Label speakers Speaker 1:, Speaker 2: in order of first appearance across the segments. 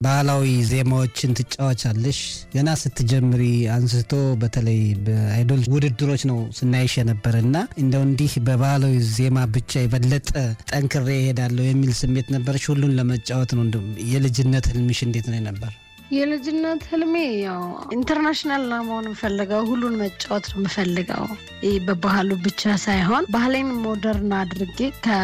Speaker 1: ባህላዊ ዜማዎችን ትጫወቻለሽ። ገና ስትጀምሪ አንስቶ በተለይ በአይዶል ውድድሮች ነው ስናይሽ የነበረ እና እንደው እንዲህ በባህላዊ ዜማ ብቻ የበለጠ ጠንክሬ እሄዳለሁ የሚል ስሜት ነበረች? ሁሉን ለመጫወት ነው። እንደው የልጅነት ህልምሽ እንዴት ነው ነበር?
Speaker 2: የልጅነት ህልሜ ያው ኢንተርናሽናል ነው መሆን የምፈልገው። ሁሉን መጫወት ነው የምፈልገው። ይህ በባህሉ ብቻ ሳይሆን ባህሌን ሞደርን አድርጌ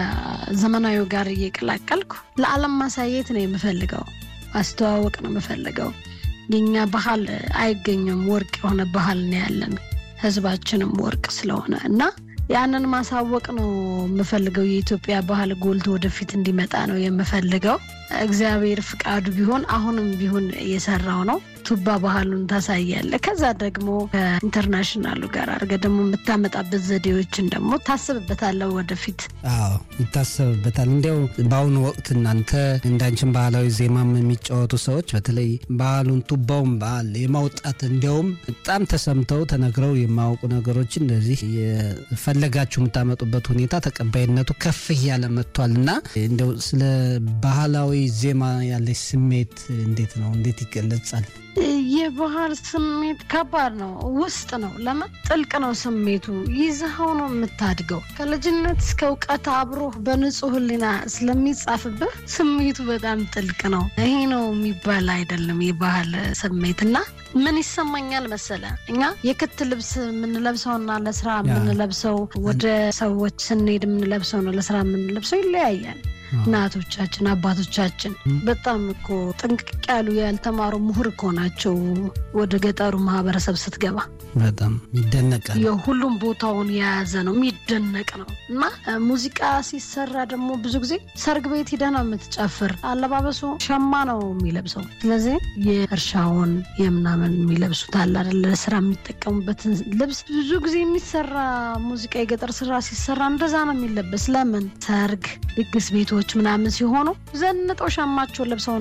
Speaker 2: ከዘመናዊው ጋር እየቀላቀልኩ ለዓለም ማሳየት ነው የምፈልገው። ማስተዋወቅ ነው የምፈልገው። የኛ ባህል አይገኝም። ወርቅ የሆነ ባህል ነው ያለን፣ ህዝባችንም ወርቅ ስለሆነ እና ያንን ማሳወቅ ነው የምፈልገው። የኢትዮጵያ ባህል ጎልቶ ወደፊት እንዲመጣ ነው የምፈልገው። እግዚአብሔር ፍቃዱ ቢሆን አሁንም ቢሆን እየሰራው ነው። ቱባ ባህሉን ታሳያለ። ከዛ ደግሞ ከኢንተርናሽናሉ ጋር አድርገ ደግሞ የምታመጣበት ዘዴዎችን ደግሞ ታስብበታለሁ ወደፊት።
Speaker 1: አዎ ይታሰብበታል። እንዲያው በአሁኑ ወቅት እናንተ እንዳንችን ባህላዊ ዜማም የሚጫወቱ ሰዎች በተለይ ባህሉን ቱባውን ባህል የማውጣት እንዲያውም በጣም ተሰምተው ተነግረው የማያውቁ ነገሮችን እንደዚህ የፈለጋችሁ የምታመጡበት ሁኔታ ተቀባይነቱ ከፍ እያለ መጥቷል እና እንዲያው ስለ ባህላዊ ዜማ ያለች ስሜት እንዴት ነው? እንዴት ይገለጻል?
Speaker 2: የባህል ስሜት ከባድ ነው። ውስጥ ነው። ለምን ጥልቅ ነው ስሜቱ። ይዘኸው ነው የምታድገው። ከልጅነት እስከ እውቀት አብሮህ በንጹህ ሕሊና ስለሚጻፍብህ ስሜቱ በጣም ጥልቅ ነው። ይሄ ነው የሚባል አይደለም የባህል ስሜት እና ምን ይሰማኛል መሰለ እኛ የክት ልብስ የምንለብሰውና ለስራ የምንለብሰው ወደ ሰዎች ስንሄድ የምንለብሰው ነው ለስራ የምንለብሰው ይለያያል። እናቶቻችን አባቶቻችን በጣም እኮ ጥንቅቅ ያሉ ያልተማሩ ምሁር እኮ ናቸው። ወደ ገጠሩ ማህበረሰብ ስትገባ
Speaker 1: በጣም ይደነቃል።
Speaker 2: የሁሉም ቦታውን የያዘ ነው፣ የሚደነቅ ነው። እና ሙዚቃ ሲሰራ ደግሞ ብዙ ጊዜ ሰርግ ቤት ሂደህ ነው የምትጨፍር። አለባበሱ ሸማ ነው የሚለብሰው። ስለዚህ የእርሻውን የምናምን የሚለብሱት አለ አይደለ? ለስራ የሚጠቀሙበትን ልብስ ብዙ ጊዜ የሚሰራ ሙዚቃ የገጠር ስራ ሲሰራ እንደዛ ነው የሚለበስ። ለምን ሰርግ፣ ድግስ ቤቶች ምናምን ሲሆኑ ዘንጠው ሸማቸውን ለብሰው